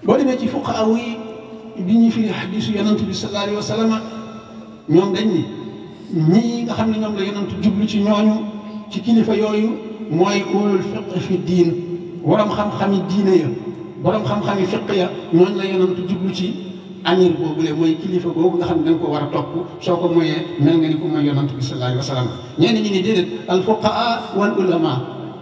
boo demee ci fuqaa yi bi ñuy firi xadiisu yonent bi sallallahu alayhi wa sallam ñoom dañ ni ñii nga xam ne ñoom la yonent jublu ci ñooñu ci kilifa yooyu mooy ulul fiq fi diin borom xam-xami diine ya borom xam-xami fiq ya ñooñu la yonent jublu ci amir boobule mooy kilifa boobu nga xam ne da nga ko war a topp soo ko moyee mel nga ni ko mooy yonent bi sallallahu alayhi wa sallam ñenn ñi ni déedéet al fuqaa wal ulama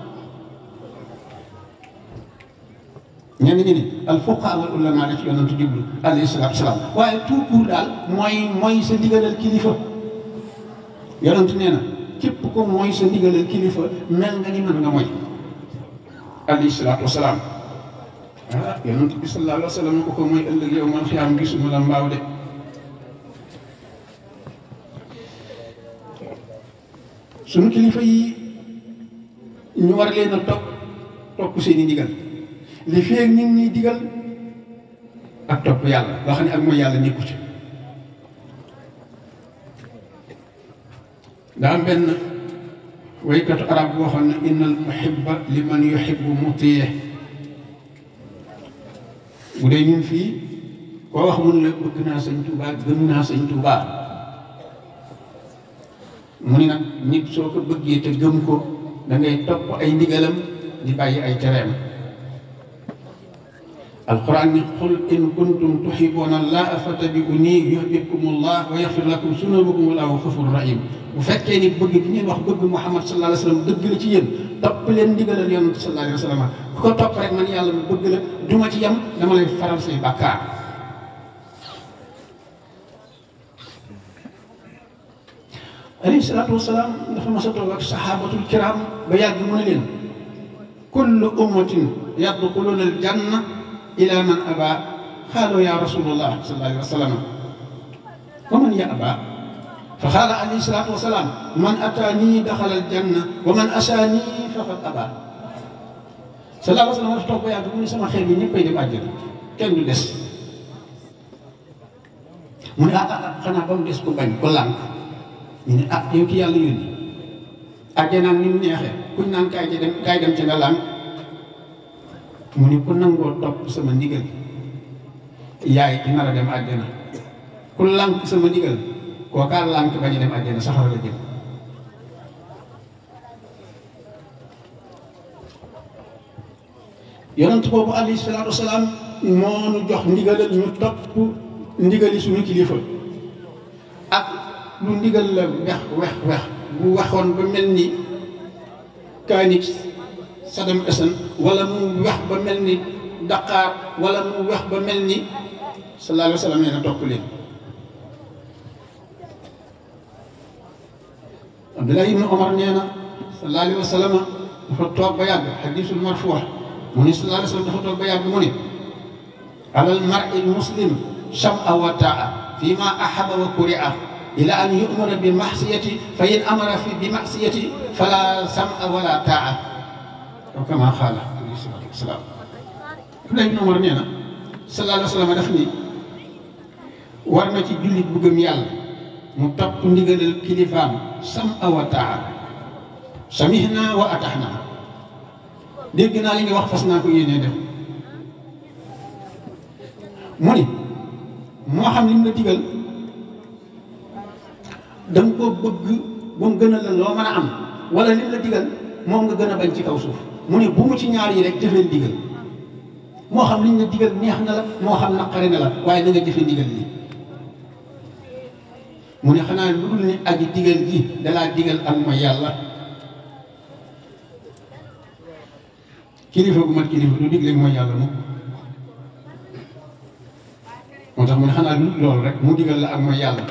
ñenn ñi ni al fuqaa wal ulama la ci yonent jublu alayhi salaatu salaam waaye tout court daal mooy mooy sa ndigalal kilifa yonent nee na képp ko mooy sa ndigalal kilifa mel nga ni mën nga mooy alayhi salaatu wasalaam ah yonent bi sallallahu alayhi wa sallam ko ko mooy ëllëg yow man xiyaam gisuma la mbaaw de suñu kilifa yi ñu war leen a topp topp seeni ndigal li feeg ñu ngi ñuy digal ak topp yàlla loo xam ne ak mooy yàlla nekku ci daa am benn waykatu arab boo xam ne innal muhibba liman yuhibbu mutiye bu dee ñun fii koo wax mun la bëgg naa sëñ Tuubaa gëm naa sëñ Tuubaa mu ni nag nit soo ko bëggee te gëm ko da ngay topp ay ndigalam di bàyyi ay tereem alquran ni qul in kuntum tuhibbuna allaha fattabi'uni yuhbibkum allah wa yaghfir lakum sunubakum wallahu ghafurur rahim bu fekkee ni bëgg bi ngeen wax bëgg Muhammad sallallahu alayhi wa sallam dëgg la ci yéen topp leen ndigalal yonent sallallahu alayhi wa sallam ku ko topp rek man yàlla mu bëgg la du ma ci yem dama lay faral say bàkkaar alayhi salaatu wasalaam dafa mas a toog ak saxaabatul kiram ba yàgg mu ne leen kullu ummatin yadxuluna al janna ila man aba xaaloo ya rasulullah sallallahu alayhi wa sallam wa man ya aba fa xaala alayhi salaatu wasalaam man ataanii daxala aljanna wa man asaanii faqad aba sallallahu alayhi wa sallam dafa toog ba yàgg mu ne sama xeet yi ñëppay dem àjjana kenn du des mu ne ah ah xanaa ba mu des ku bañ ko lànk ñu ne ah yow ki yàlla yónni àjjanaam ni mu neexee kuñ naan kaay ci dem kaay dem ci nga lànk mu ne ku nangoo topp sama ndigal yaay ki nar a dem àjjana ku lànk sama ndigal kookaa lànk bañ a dem àjjana saxara la jëm yonent boobu alayhi salaatu wasalaam moo nu jox ndigalal ñu topp ndigali suñu kilifa ak lu ndigal la wex wex wex bu waxoon ba mel ni kaanix Saddam Hussein wala mu wex ba mel ni Dakar wala mu wex ba mel ni sallallahu alayhi wa sallam nee na topp leen Abdullah ibn Omar nee na sallallahu alayhi wa sallam dafa toog ba yàgg xadisul marfuu mu ne sallallahu alayhi wa sallam dafa toog ba yàgg mu ne alal mar'i muslim sam'a wa ta'a fi ma ahaba wa kuri'a ila an yu'mara bi ma'siyati fa in amara fi bi ma'siyati fala sam'a wala ta'a aw kama qaala alayhi salaatu wa salaam Abdullah ibn Omar nee na sallallahu alayhi wa sallam daf ni war na ci jullit bu gëm yàlla mu topp ndigalal kilifaam sam'a wa ta'a samihna wa ata'na dégg naa li nga wax fas naa ko yéenee def mu ni moo xam li mu la digal da nga ko bëgg ba mu gën a la loo mën a am wala li mu la digal moom nga gën a bañ ci kaw suuf mu ne bu mu ci ñaar yi rek jëfee digal moo xam liñ la digal neex na la moo xam naqari na la waaye na nga jëfe ndigal li mu ne xanaa lu dul ni aji digal ji dalaa digal ak mooy yàlla kilifa gu mat kilifa du digle mooy yàlla moom moo tax mu ne xanaa lu loolu rek mu digal la ak mooy yàlla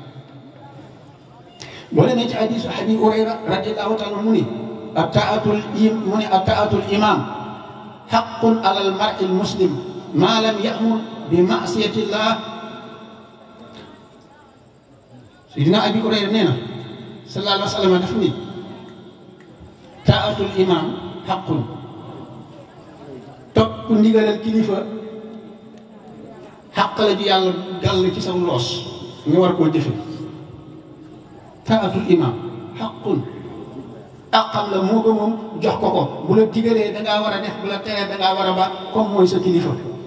boo demee ci hadiisu Abi Hurayra radiyallahu taala mu ni ataatul im mu ni ataatul imam xaqun alal mar'i muslim maa lam ya'mur bi ma'siyatillah Sayyidina Abi Hurayra nee na sallallahu alayhi wa sallam daf ni taatul imam xaqun topp ndigalal kilifa xàq la ju yàlla gàll ci sa loos nga war koo jëfe taatul imam xaqun àqam la moo ko moom jox ko ko bu la digalee da ngaa war a def bu la teree da ngaa war a ba comme mooy sa kilifa